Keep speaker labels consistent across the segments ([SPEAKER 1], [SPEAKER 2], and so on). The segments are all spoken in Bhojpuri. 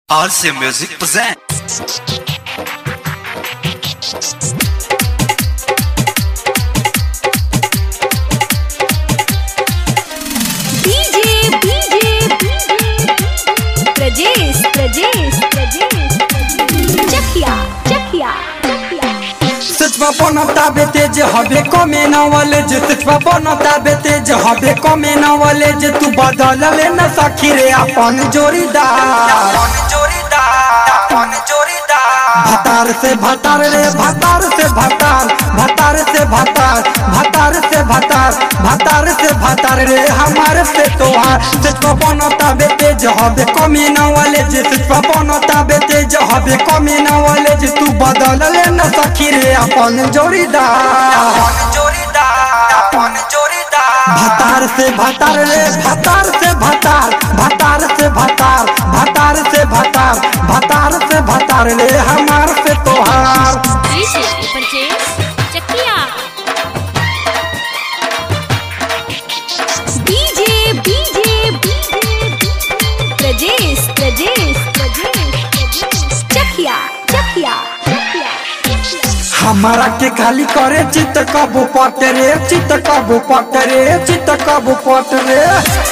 [SPEAKER 1] RC Music presents.
[SPEAKER 2] DJ DJ Prajesh Prajesh Prajesh Chakiya Chakiya
[SPEAKER 3] सचवा बनता बेते जे हबे कमे नवले जे सचवा बनता बेते जे हबे कमे नवले जे तू बदल ले न सखी रे अपन जोड़ीदार अपन जोड़ीदार अपन जोड़ीदार भतार से भतार रे भतार से भतार भतार से भतार भतार से भतार भतार से भतार रे हमार से तोहार सचवा बनता बेते जे हबे कमे नवले जे सचवा बनता बेते जे हबे कमे नवले जे तू बदल ले न सखी रे अपन जोड़ीदार अपन जोड़ीदार अपन जोड़ीदार भतार से भतार रे भतार से भतार भतार से भतार भतार से भतार भतार से भतार रे हमार से तोहार
[SPEAKER 2] DJ Prajesh Chakiya DJ DJ Prajesh Prajesh Prajesh Chakiya Chakiya
[SPEAKER 3] हमारा के खाली करे चित कबू पट रे चित कबू पट रे चित कबू पट रे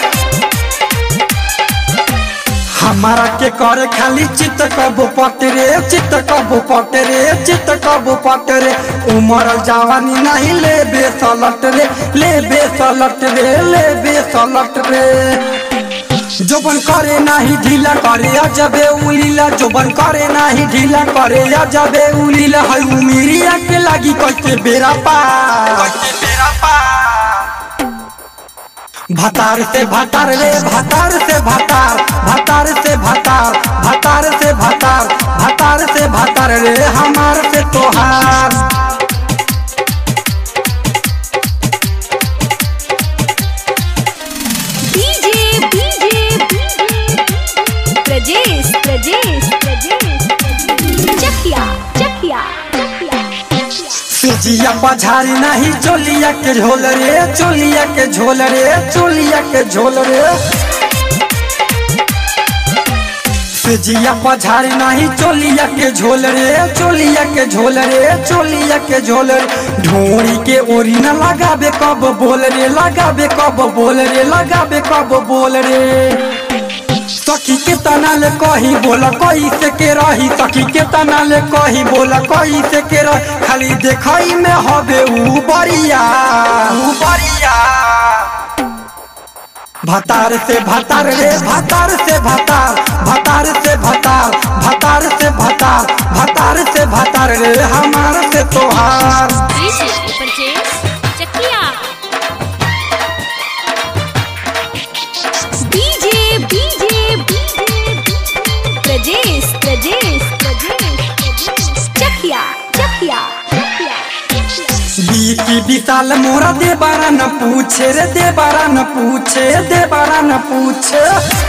[SPEAKER 3] हमारा के करे खाली चित कबू पट रे चित कबू पट रे चित कबू पट रे उमर जवानी नहीं ले बेसलट रे ले बेसलट रे ले बेसलट रे जोबन करे नाही ढीला करे अजबे उलीला जोबन करे नाही ढीला करे अजबे उलीला है उमिरिया के लागी कैसे बेरा पार कैसे बेरा पार भतार से भतार रे भतार से भतार भतार से भतार भतार से भतार भतार से भतार रे हमार से तोहार
[SPEAKER 2] डीजे डीजे प्रजेश प्रजेश प्रजेश चकिया चकिया
[SPEAKER 3] सिजिया पझारी नहीं चोलिया के झोल रे चोलिया के झोल रे चोलिया के झोल रे सिजिया पझारी नहीं चोलिया के झोल रे चोलिया के झोल रे चोलिया के झोल रे ढोरी के ओरी न लगाबे कब बोल रे लगाबे कब बोल रे लगाबे कब बोल रे सखी के तना ले कही बोला कही से के रही सखी के तना ले कही बोला कही से के रही खाली देखई में हबे ऊ बरिया ऊ बरिया भतार से भतार रे भतार से भतार भतार से भतार भतार से भतार भतार से भतार रे हमार से तोहार
[SPEAKER 2] DJ Prajesh Chakiya DJ DJ Prajesh Prajesh Prajesh Chakiya Chakiya
[SPEAKER 3] बीती विशाल मोरा दे बारा न पूछे रे दे बारा न पूछे दे बारा न पूछे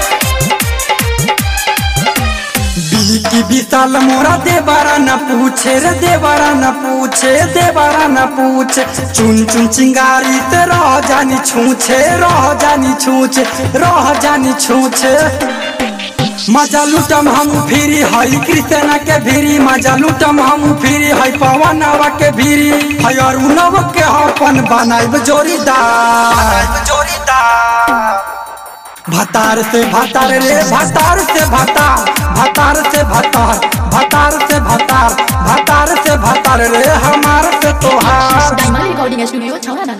[SPEAKER 3] बीती विशाल मोरा दे बारा न पूछे रे दे बारा न पूछे दे बारा न पूछे चुन चुन चिंगारी ते रह जानी छूछे रह जानी छूछे रह जानी छूछे मजा लुटम हम फिरी हई कृष्णा के भीरी मजा लुटम हम फिरी हई पवनवा के भीरी हई अरुणव के अपन बनाइब जोड़ीदार जोड़ीदार भतार से भतार रे भतार से भतार भतार से भतार भतार से भतार भतार से भतार रे हमार से तोहार
[SPEAKER 4] डायमंड रिकॉर्डिंग स्टूडियो छौड़ा